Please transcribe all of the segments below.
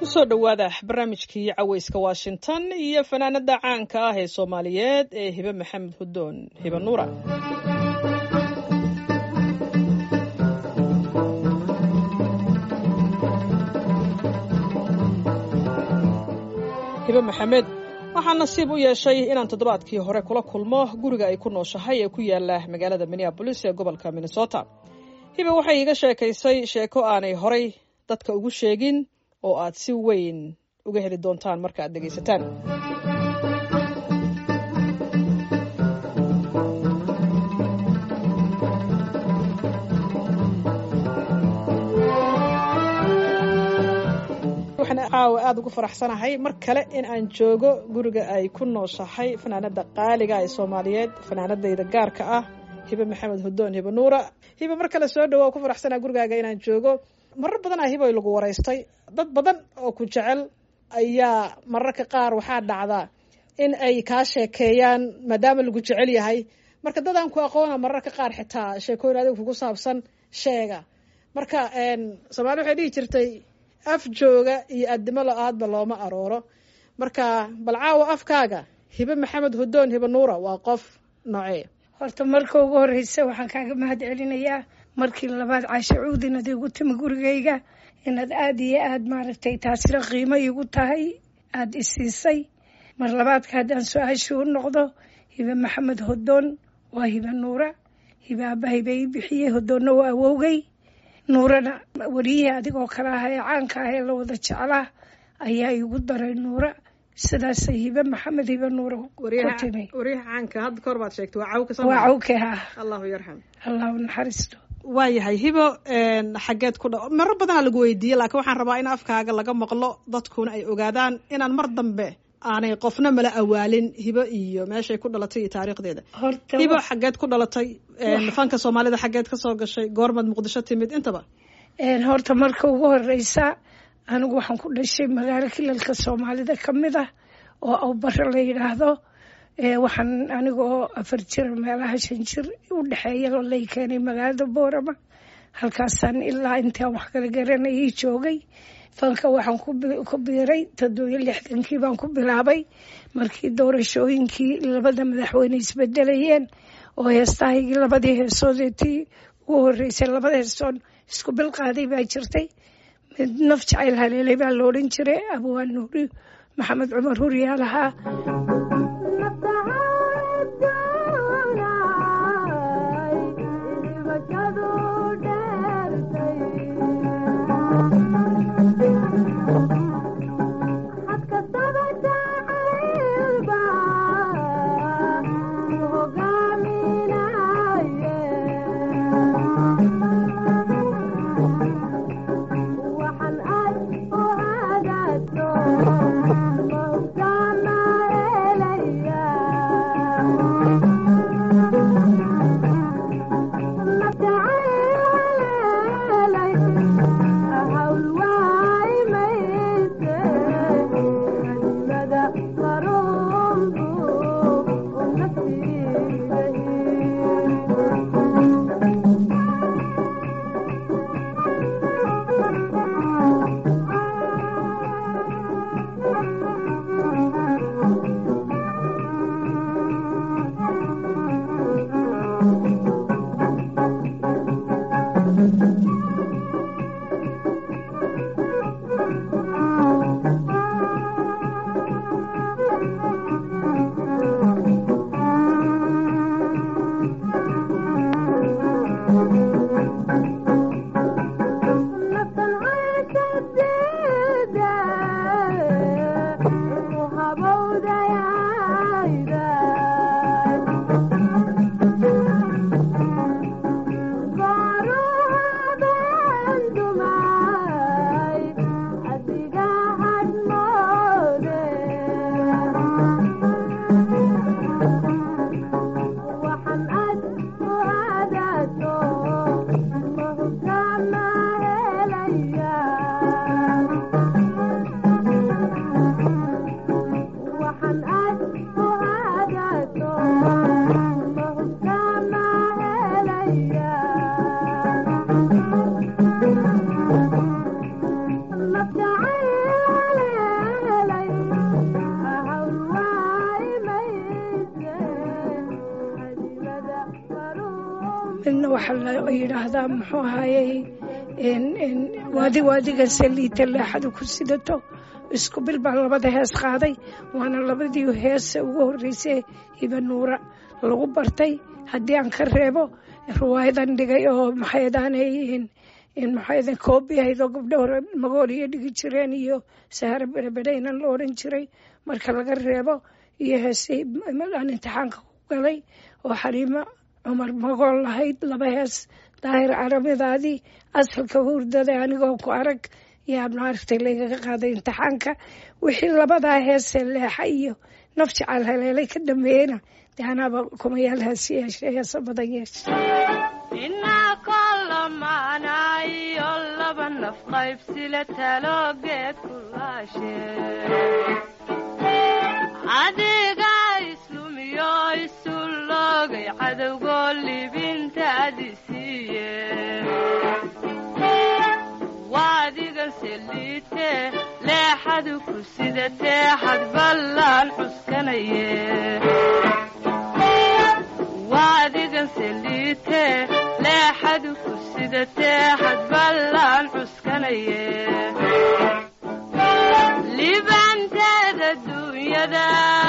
kusoo dhowaada barnaamijkii caweyska washington iyo fanaanada caanka ah ee soomaaliyeed ee hibe maxamed hudoon hibe nuura hibe maxamed waxaa nasiib u yeeshay inaan toddobaadkii hore kula kulmo guriga ay ku nooshahay ee ku yaala magaalada minneabolis ee gobolka minnesota hibe waxay iiga sheekaysay sheeko aanay horay dadka ugu sheegin oo aad si weyn uga heli doontaan marka aad dhegaysataan waxaan caawa aada ugu faraxsanahay mar kale in aan joogo guriga ay ku nooshahay fanaanada qaaliga ee soomaaliyeed fanaanadayda gaarka ah hibe maxamed hudoon hibe nuura hibe mar kale soo dhawo ku faraxsanaa gurigaaga inaan joogo marar badan ah hiboy lagu waraystay dad badan oo ku jecel ayaa mararka qaar waxaa dhacdaa in ay kaa sheekeeyaan maadaama lagu jecel yahay marka dadaan ku aqoona mararka qaar xitaa sheekooyin adiga kugu saabsan sheega marka soomaali waxay dhihi jirtay af jooga iyo addimo lo-aadba looma arooro marka bal caawa afkaaga hibe maxamed hudoon hibe nuura waa qof noocee horta marka ugu horeysa waxaan kaaga mahad celinayaa markii labaad caasho cuudin ad igu timi gurigayga inaad aada iyo aada maaragtay taasina qiimo igu tahay aada isiisay mar labaadka haddaan su-aashii u noqdo hibe maxamed hodoon waa hibe nuura hibe aaba hibe ii bixiyey hodoonna waa awowgay nuurana wariyihii adigoo kale ah ee caanka ah ee la wada jeclaa ayaa igu daray nuura sidaasay hibe maxamed hibe nuura ku timi waryaha caanka hadda kahor baad sheegtay waa cawka waa cawke ah allahu yarxam allahu naxariisto waayahay hibo xaggeed ku dha maro badanaa lagu weydiiyey laakiin waxaan rabaa in afkaaga laga maqlo dadkuna ay ogaadaan inaan mar dambe aanay qofna mala awaalin hibo iyo meeshay ku dhalatay iyo taariikhdeeda hibo xaggeed ku dhalatay fanka soomaalida xaggeed ka soo gashay goormaad muqdisho timid intaba horta marka ugu horeysa anigu waxaan ku dhashay magaalo kilalka soomaalida ka mid ah oo awbaro la yidhaahdo waxaan aniga oo afar jir meelaha shan jir u dhexeeya lay keenay magaalada boorama halkaasaan ilaa intaan wax kala garanayay joogay fanka waxaan ku biiray toddobiyo lixdankii baan ku bilaabay markii doorashooyinkii labada madaxweyne isbedelayeen oo heestahaygii labadii heesoodeetii ugu horeysay labada heesoon isku bilqaaday baa jirtay mid naf jacayl haleelay baa la odhan jiray abwaan nuuri maxamed cumar huryaa lahaa waxaa la yidhaahdaa muxuu ahayey waadi waadiga saliita leexada ku sidato isku bil baa labada hees qaaday waana labadii heese ugu horreysay hiba nuura lagu bartay haddii aan ka reebo riwaayadan dhigay oo maxaydaanay maxaydan koobi ahayd oo gabdho hore magooliya dhigi jireen iyo sahare berebedheynan la odhan jiray marka laga reebo iyo heesay aan imtixaanka ku galay oo xaliimo cumar magool lahayd laba hees daahir caramidaadii asalka hurdada anigoo ku arag yaa maaragtay laygaga qaaday imtixaanka wixii labadaa heesee leexa iyo naf jacaal haleelay ka dambeeyeyna dee anaaba kumayaal hees yeeshe heesa badan yeeshe inaa kolamaanayo laba naf qaybsile taloogeed kulaashe adiga islumiyo isu loogay cadowgoo libintaadi siiye waadigan seliite leexadu ku sidatee xad ballaan cuskanaye waadigan seliite leexadu ku sidatee xad ballaan cuskanaye libanteeda duunyada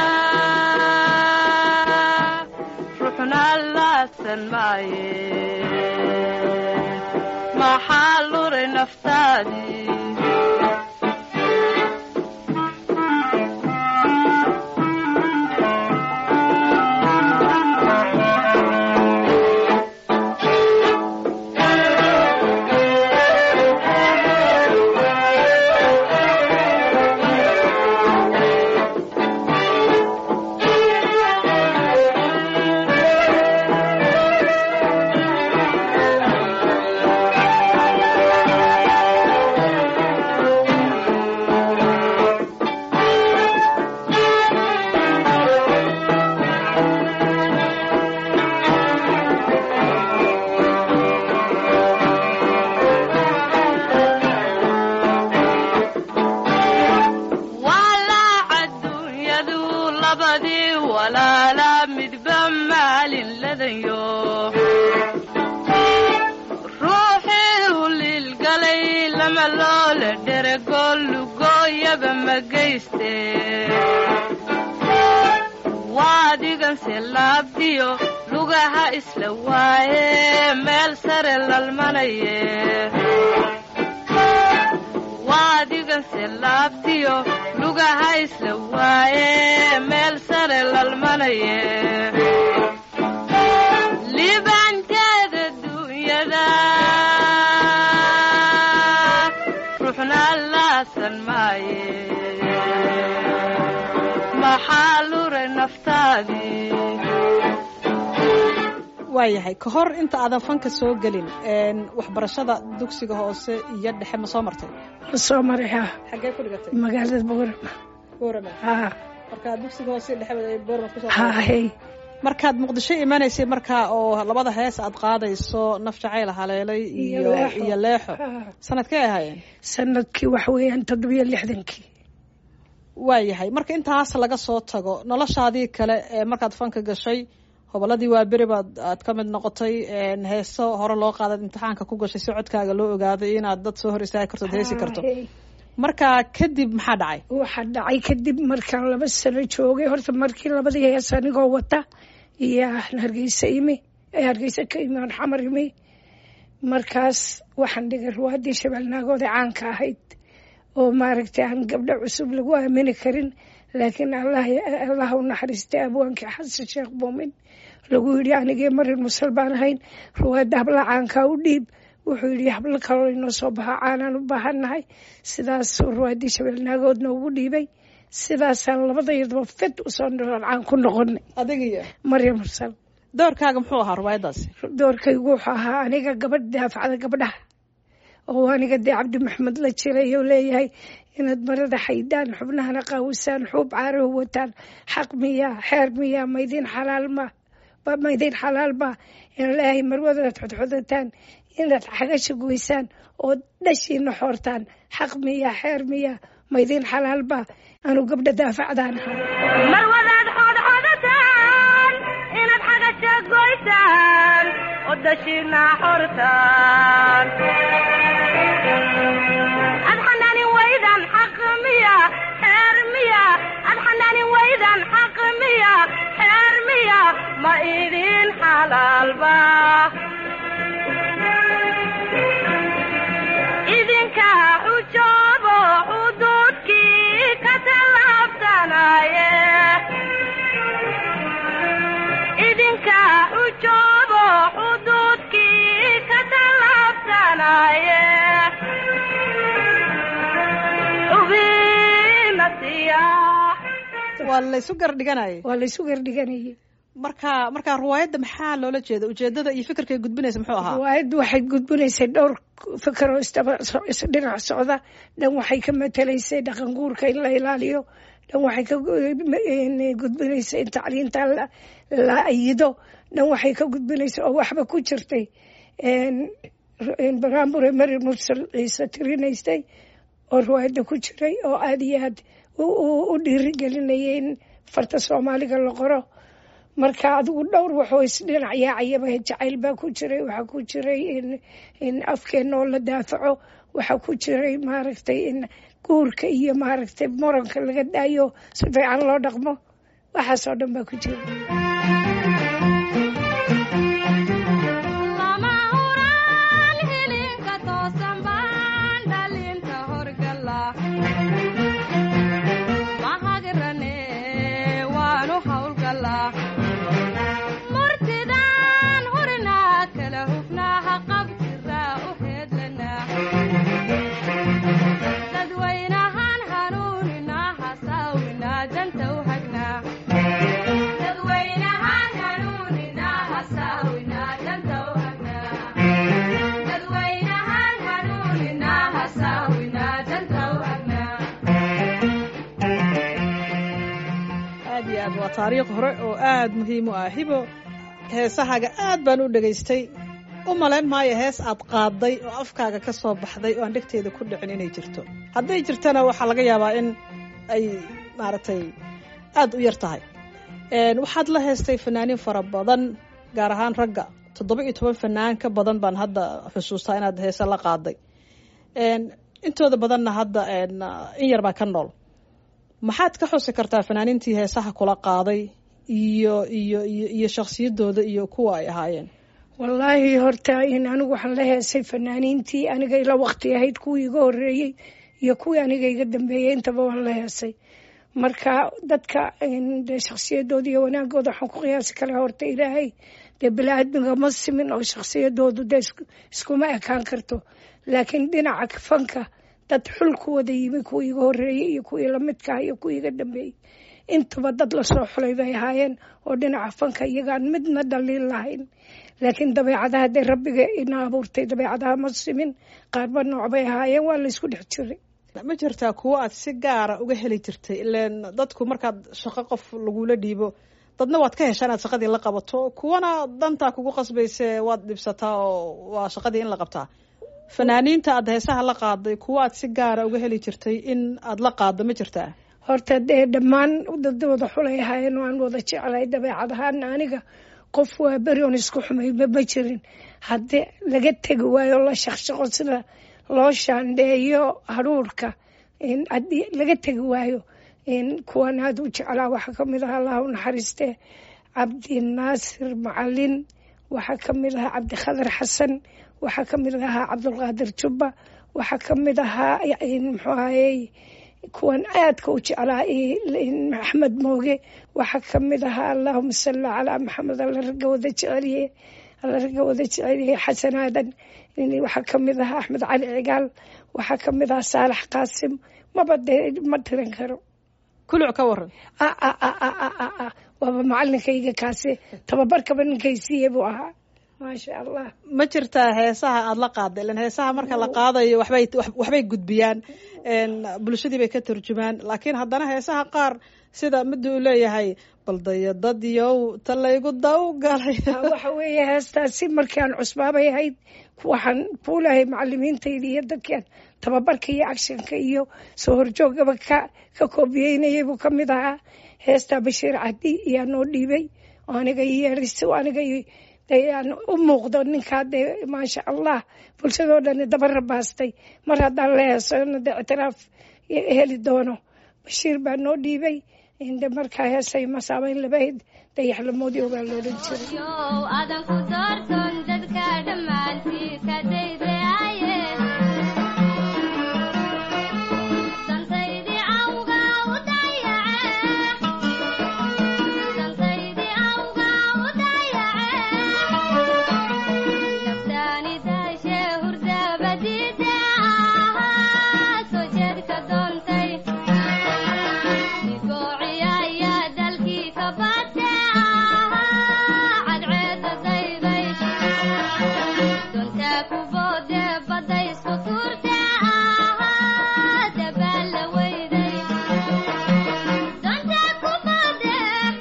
ruxna laasan maaye maxaa luray naftaadii walaaca duunyadu labadii walaala midba maalin ladanyo ruuxii huliilgalay lama loole dherego lugooyaba ma geyste waadiganse laabdiyo lugaha isla waaye meel sare lalmanaye waadiganse laabtiyo lugaha isla waaye meel sare lalmanaye libanteeda duunyada ruuxna laasan maaye maxaa luray naftaadii waayahay ka hor inta aadan fanka soo gelin waxbarashada dugsiga hoose iyo dhexe ma soo martay ma soo maray haa xaggee ku dhigatay magaalada boorama boorama haa markaa dugsiga hoose iyo dhexe boorama kusoo haa hey markaad muqdisho imanaysay markaa oo labada hees aad qaadayso naf jacayl haleelay Iyo iyo Leexo. iyo leexo Haa. sanadkay ahaayeen sanadkii waxa weeyaan toddobiyo lixdankii waayahay marka intaas laga soo tago noloshaadii kale ee markaad fanka gashay hobolladii waa beri baad aad ka mid noqotay heeso hore loo qaadaad imtixaanka ku gashay si codkaaga loo ogaaday inaad dad soo hor istaagi karto ad heesi karto Haa, hey. marka kadib maxaa dhacay waxaa dhacay kadib markaan laba sano joogay horta markii labadii hees anigoo wata iyo aan hargeysa imi ee hargeysa ka imi aan xamar imi markaas waxaan dhigay ruwaadii shabeelnaagooda caanka ahayd oo maaragtay aan gabdho cusub lagu aamini karin laakiin allah allah u naxariistay abwaankii xasan sheekh muumin lagu yidhi anigee marin musal baan ahayn ruwaadda habla caankaa u dhiib wuxuu yidhi hablo kaloo inoo soo baxa caanaan u baahannahay sidaasuu ruwaadii shabeelnaagoodna ugu dhiibay sidaasaan labadayadaba fed usoo nolol caan ku noqonay adigiyo maryam mursal doorkaaga muxuu ahaa ruwaayadaasi doorkaygu wuxuu ahaa aniga gabadh daafacda gabdhaha oo aniga dee cabdi maxamed la jiray oo leeyahay inaad marada xaydaan xubnahana qaawisaan xuub caarahu wataan xaq miyaa xeer miyaa maydin xalaal ma ba maydin xalaal ma in leeyahay marwadadaad xodxodataan inaad xagasha goysaan oo dhashiina xoortaan xaq miyaa xeer miyaa maydin xalaal ba anu gabdha daafacdaan ahaa marwadaad xodxodataan inaad xagasha goysaan oo dashina xortaan adxanani waydan xaq miya xeer miya adxanani waydan xaq miya xeer miya ma idin xalaalba idinka xujoobo xuduudkii ka tallaabsanaye idinka xujoobo xuduudkii ka tallaabsanaye xubinasiya waa laysu gar dhiganayay waa laysu gardhiganayay marka marka riwaayadda maxaa loola jeeda ujeedada iyo fikirkay gudbinaysa muxuu ahaa riwaayaddu waxay gudbinaysay dhowr fikiroo isdaba so- isdhinac socda dhan waxay ka matelaysay dhaqan guurka in la ilaaliyo dhan waxay ka gu- gudbinaysay in tacliinta la- la ayido dhan waxay ka gudbinaysay oo waxba ku jirtay baraambure mari mursal ciise tirinaysay oo riwaayadda ku jiray oo aada iyo aad u- u u dhiirigelinayay in farta soomaaliga la qoro marka adigu dhowr waxoo isdhinac yaacayaba jacayl baa ku jiray waxaa ku jiray in in afkeena oo la daafaco waxaa ku jiray maaragtay in guurka iyo maaragtay moranka laga daayo si fiican loo dhaqmo waxaasoo dhan baa ku jira lama huraan hilinka toosan baan dhalinta horgala mahagirane waanu hawlgalaa murtidaan hurinaa kala hufnaaha qabtiraa u heedlanaa dadwaynahan hanuuninaa hasaawinaa danta u hagnaa dadwaynahan hanuuninaa hasaawinaa danta u hagnaa dadwaynahan hanuuninaa hasaawinaa danta u hagnaa aad iyo aad waa taariikh hore oo aad muhiim u ah hibo heesahaaga aad baan u dhegaystay u malayn maayo hees aad qaaday oo afkaaga ka soo baxday oo aan dhegteeda ku dhicin inay jirto hadday jirtana waxaa laga yaabaa in ay maaragtay aad u yar tahay Een, waxaad la heestay fanaaniin fara badan gaar ahaan ragga toddoba iyo toban fanaan ka badan baan hadda xusuustaa inaad heese la qaaday Een, intooda badanna hadda een, in yar baa ka nool maxaad ka xusi kartaa fanaaniintii heesaha kula qaaday iyo iyo iyo iyo shakhsiyadooda iyo kuwa ay ahaayeen wallaahi horta in anigu waxaan la heesay fanaaniintii aniga ila waqti ahayd kuwii iga horeeyey iyo kuwii aniga iga dambeeyey intaba waan la heesay marka dadka in dee shakhsiyadooda iyo wanaagooda waxaan ku qiyaasi karaa horta ilaahay dee bini-aadmiga ma simin oo shakhsiyadoodu dee isku- iskuma ekaan karto laakiin dhinaca fanka dad xul ku wada yimi kuwii iga horeeyey iyo kuwii lamidka ah iyo kuwii iga dambeeyey intaba dad lasoo xulay bay ahaayeen oo dhinaca fanka iyagaan midna dhaliil lahayn laakiin dabeecadaha dee rabbiga ina abuurtay dabeecadaha ma simin qaarba nooc bay ahaayeen waa laysku dhex jiray ma jirtaa kuwo aad si gaara uga heli jirtay ileen dadku markaad shaqo qof lagula dhiibo dadna waad ka heshaa inaad shaqadii la qabato kuwana dantaa kugu qasbayse waad dhibsataa oo waa shaqadii in la qabtaa fanaaniinta aad heesaha la qaaday kuwo aad si gaara uga heli jirtay in aad la qaaddo ma jirtaa horta dee dhammaan dad wada xulay ahaayeen waan wada jeclay dabeecadahaana aniga qof waa beri on isku xumayba ma jirin haddii laga tegi waayo la shaqshaqo sida loo shaandheeyo haruurka in haddii laga tegi waayo in kuwan aada u jeclaa waxaa ka mid aha allah u naxariiste cabdi naasir macalin waxaa ka mid ahaa cabdikhadar xasan waxaa ka mid ahaa cabdulqaadir jubba waxaa ka mid ahaa muxuu ahayey kuwan aadka u jeclaa axmed mooge waxaa ka mid ahaa allahuma salli calaa maxamed alla ragga wada jeceliye alla ragga wada jeceliye xasan aadan waxaa ka mid ahaa axmed cali cigaal waxaa ka mid ahaa saalax qaasim maba dee ma tiran karo kuluc ka waran waaba macalinkayga kaasi tababarkaba ninkaysiiye buu ahaa maasha allah ma jirtaa heesaha aada la qaada ilan heesaha marka la qaadayo waxbay waxbay gudbiyaan bulshadii bay ka turjumaan laakiin haddana heesaha qaar sida mida uu leeyahay baldaya dad yow ta laygu daw galay waxa weeye heestaasi markii aan cusbaabay ahayd waxaan kuulahay macalimiintayda iyo dadkaan tababarka iyo agshanka iyo soo horjoogaba ka ka koobiyeynayay buu ka mid ahaa heestaa bashiir cadi iyaa noo dhiibay oo aniga yeeris aniga dee aan u muuqdo ninkaa dee maasha allah bulshadoo dhani daba rabaastay mar haddaan la heesano dee ictiraaf heli doono bashiir baa noo dhiibay de markaa heesay ma saameyn labayd dayaxlamoodii baa loodhan jiray yow adan ku doorton dadka dhammaantii ka daydaaye dantaydii awga u dayace dantaydii awga u dayace naftaani daashe hurdabadiide ahaa soo jeedka doontay digoociyaya dalkii ka bate ahaa cadceeda dayday doontaa ku boode badda isku tuurte ahaa dabaalla weyday doontaa ku boode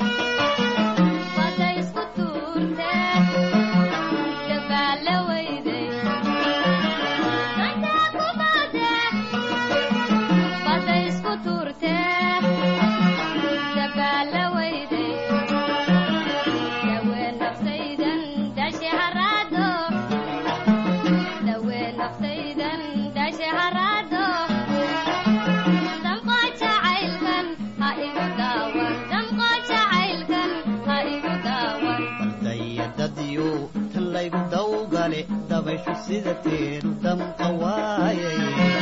badda isku tuurte dabaalla weyday doontaa ku boode badda isku tuurte dabaalla weyday dawee naftaydan dashe haraado dawee naftaydan dashe haraado damqo jacaylkan ha igu daawan damqo jacaylkan ha igu daawan baldayadadyo tan laygu dawgale dabayshu sida teenu damqa waayay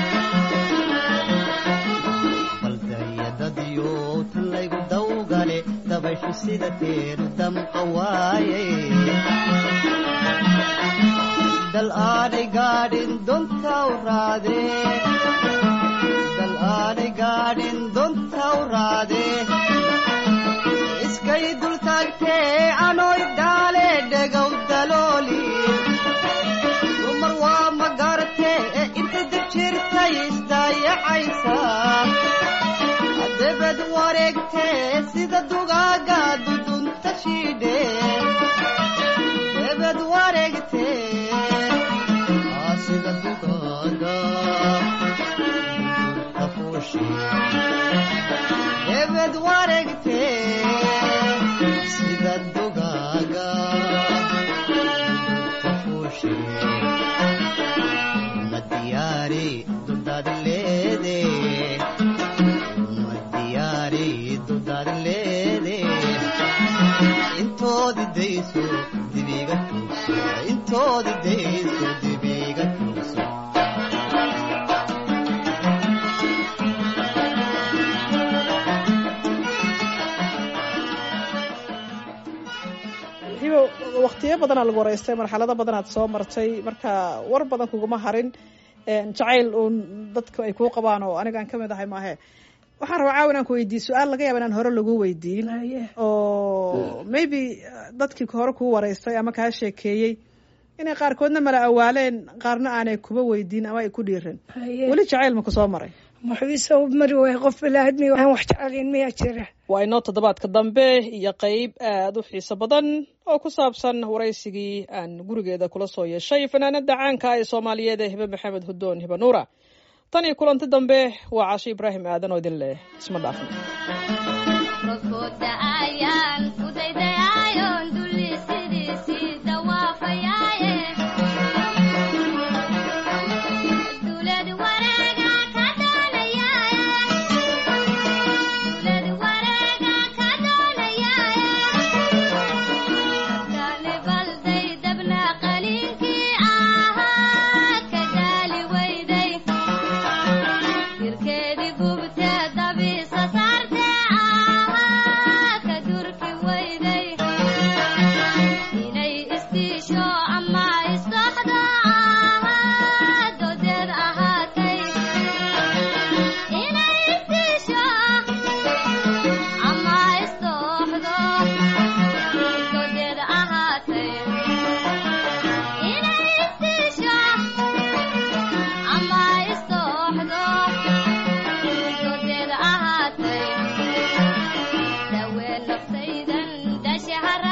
baldayadadyo tan laygu dawgale dabayshu sida teenu damqa waayay dal aanay gaadhin dontaw raade dal aanay gaadhin dontaw raade iskay dultaagtee anoy dhaale dhegow dalooli dumar waa ma garatee ee inta dib jirtay isdaayacaysa debed wareegtee sida dugaaga dudunta shiidhe debed wareegtee aa sida dugaaga dudunta fuushe debed wareegtee sida dugaaga dudunta fuushe ma diyaari duldaad leede ma diyaari duldaad leede intoodi dayso dibiga tuugso intoodi dayso dibiga tuugso hibo waqtiyo badanaa lagu waraystay marxalado badanaad soo martay marka war badan kuguma harin jacayl uun dadka ay kuu qabaan oo anigaan ka mid ahay maahe waxaan rabaa caawa inaan ku weydiiye su-aal laga yaaba inaan hore lagu weydiin Haye. oo maybe dadkii hore kuu waraystay ama kaa sheekeeyey inay qaarkoodna mala awaaleen qaarna aanay kuba weydiin ama ay ku dhiirin Haye. weli jacayl ma ku soo maray muxuuse u mari waaya qof bilaadmi aan wax jecelayn miyaa jira waa inoo toddobaadka dambe iyo qeyb aada u xiiso badan oo ku saabsan waraysigii aan gurigeeda kula soo yeeshay fanaanada caanka ee soomaaliyeed ee hibe maxamed hudoon hibe nuura tan iyo kulanti dambe waa casho ibraahim aadan oo idin leh isma dhaafin roobkooda ayaan ku daydayaayoon dulli sidiisii dawaafayaaye dulad wareega ka doonayaaye dulad wareega ka doonayaaye dadkaani balday dabna qaliinkii ahaa ka gaali weyday jirkeedii gubte dabiisa saarte ahaa ka durki weyday inay istiisho ama isdoxdo ahaa dodeed ahaatay inay istiisho ama isdoxdo dodeed ahaatay inay istiisho ama isdooxdo dodeed ahaatay dawee naftaydan dashe hara